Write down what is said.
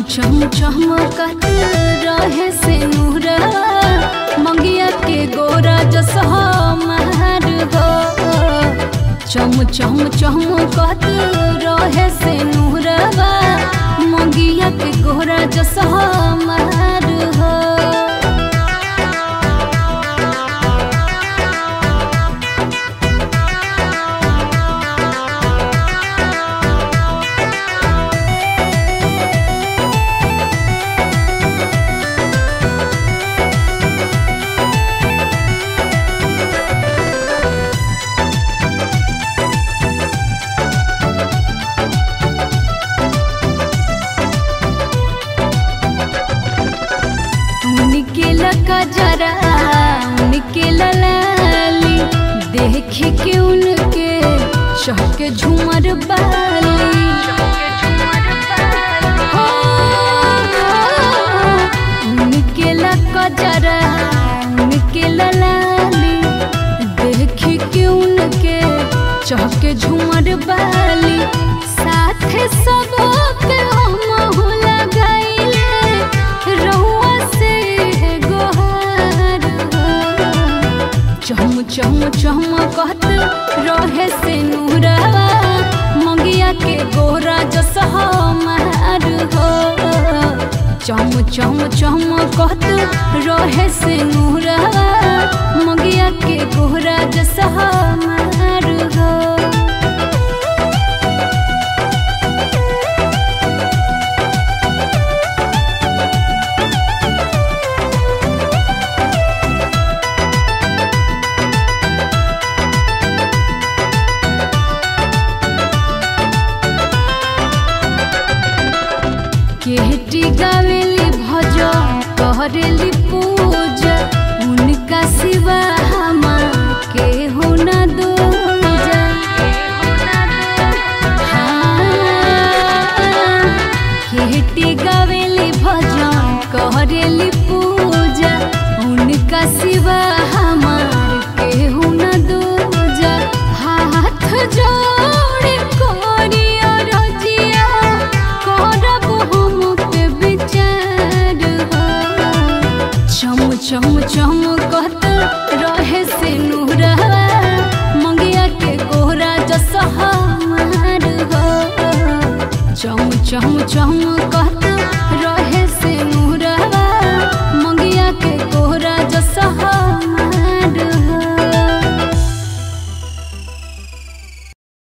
चम चमकत रहे से नूरा मंगिया के गोरा जसह महर हो चम चम चमकत रहे से नूरवा मंगिया के गोरा जसह महर हो उनके लका जरा उनके ललाली देख के उनके चहके झूमर बाली हो, उनके लका जरा उनके ललाली देख के उनके चहके झूमर बाली साथे सबके हम लगाइले रहुआ से गोहार चम चम चमकत रहे से नूरवा मंगिया के गोरा जसह मार हो चम चम चमकत रहे से नूरवा मंगिया के गोरा जसह मार हो केहटी गावेली भज कहरेली पूजा उनका सिवा हमार के हो न दूजा हाँ, केहटी गावेली भज कहरेली पूजा उनका सिवा हमार के हो न दूजा हाथ जोड़े कोरिया रजिया करब हम पे विचार हो चम चम चमकत रहे से नूरा मंगिया के गोरा जसह मार हो चम चम चमकत